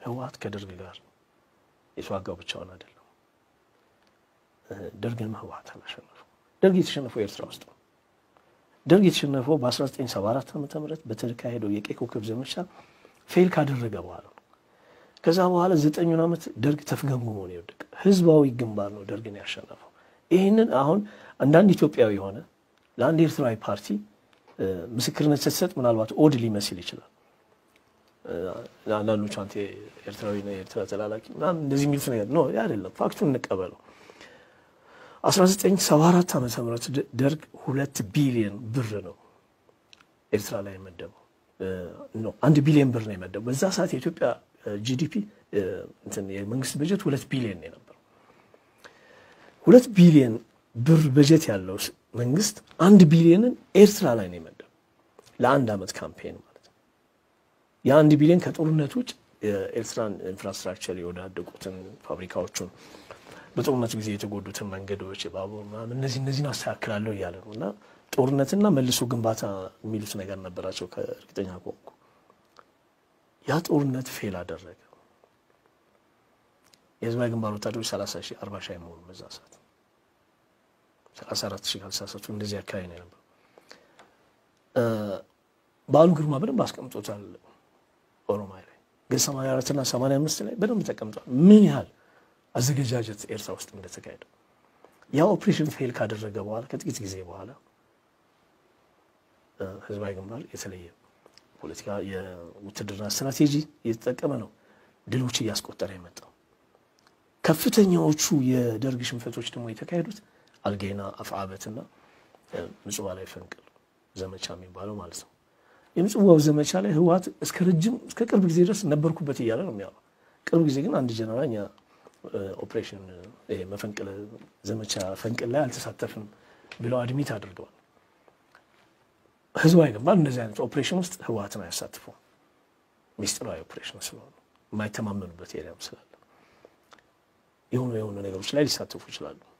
ህወሓት ከደርግ ጋር የተዋጋው ብቻውን አይደለም። ደርግንም ህወሓት አላሸነፈው። ደርግ የተሸነፈው ኤርትራ ውስጥ ነው። ደርግ የተሸነፈው በ1974 ዓ ም በተካሄደው የቀይ ኮከብ ዘመቻ ፌል ካደረገ በኋላ ነው። ከዛ በኋላ ዘጠኙን ዓመት ደርግ ተፍገምግሞ ነው የወደቀ። ህዝባዊ ግንባር ነው ደርግን ያሸነፈው። ይህንን አሁን አንዳንድ ኢትዮጵያዊ የሆነ ለአንድ ኤርትራዊ ፓርቲ ምስክርነት ስትሰጥ ምናልባት ኦድ ሊመስል ይችላል። አንዳንዶቹ አንተ ኤርትራዊ ነህ፣ የኤርትራ ተላላኪ ምናምን እንደዚህ የሚሉት ነገር ነው። አይደለም፣ ፋክቱን እንቀበለው። 1974 ዓመተ ምህረት ደርግ ሁለት ቢሊዮን ብር ነው ኤርትራ ላይ የመደበው። አንድ ቢሊዮን ብር ነው የመደበው። በዛ ሰዓት የኢትዮጵያ ጂዲፒ እንትን የመንግስት በጀት ሁለት ቢሊዮን ነው የነበረው። ሁለት ቢሊዮን ብር በጀት ያለው መንግስት አንድ ቢሊዮንን ኤርትራ ላይ ነው የመደበው ለአንድ ዓመት ካምፔን ማለት ነው። የአንድ ቢሊዮን ከጦርነት ውጭ የኤርትራን ኢንፍራስትራክቸር የወዳደቁትን ፋብሪካዎቹን በጦርነት ጊዜ የተጎዱትን መንገዶች፣ የባቡር ምናምን እነዚህ እነዚህን አስተካክላለሁ እያለ ነው እና ጦርነትና መልሶ ግንባታ የሚሉት ነገር ነበራቸው ከእርግጠኛ ከሆንኩ ያ ጦርነት ፌል አደረገ። የህዝባዊ ግንባር ወታደሮች 30 ሺህ 40 ሺህ አይሞሉም በዛ ሰዓት 34 ሺህ ካልተሳሳቱ እንደዚህ አካባቢ ነው የነበረው። በዓሉ ግርማ በደንብ አስቀምጦታል ኦሮማይ ላይ ግን 84 እና 85 ላይ በደንብ ተቀምጧል ምን ያህል አዘገጃጀት ኤርትራ ውስጥ እንደተካሄደ ያ ኦፕሬሽን ፌል ካደረገ በኋላ ከጥቂት ጊዜ በኋላ ህዝባዊ ግንባር የተለየ ፖለቲካ የውትድርና ስትራቴጂ እየተጠቀመ ነው ድሎች እያስቆጠረ የመጣው። ከፍተኛዎቹ የደርግ ሽንፈቶች ደግሞ የተካሄዱት አልጌና፣ አፍዓበትና ምጽዋ ላይ ፈንቅል ዘመቻ የሚባለው ማለት ነው። የምጽዋው ዘመቻ ላይ ህወሓት እስከ ረጅም እስከ ቅርብ ጊዜ ድረስ ነበርኩበት እያለ ነው የሚያወራው። ቅርብ ጊዜ ግን አንድ ጀነራል እኛ ኦፕሬሽን መፈንቅለ ዘመቻ ፈንቅል ላይ አልተሳተፍም ብለው አድሚት አድርገዋል። ህዝባዊ ግንባር እንደዚህ አይነት ኦፕሬሽን ውስጥ ህወሓትን አያሳትፈውም። ሚስጥራዊ ኦፕሬሽን ስለሆነ የማይተማመኑበት ኤሪያም ስላለ የሆኑ የሆኑ ነገሮች ላይ ሊሳተፉ ይችላሉ።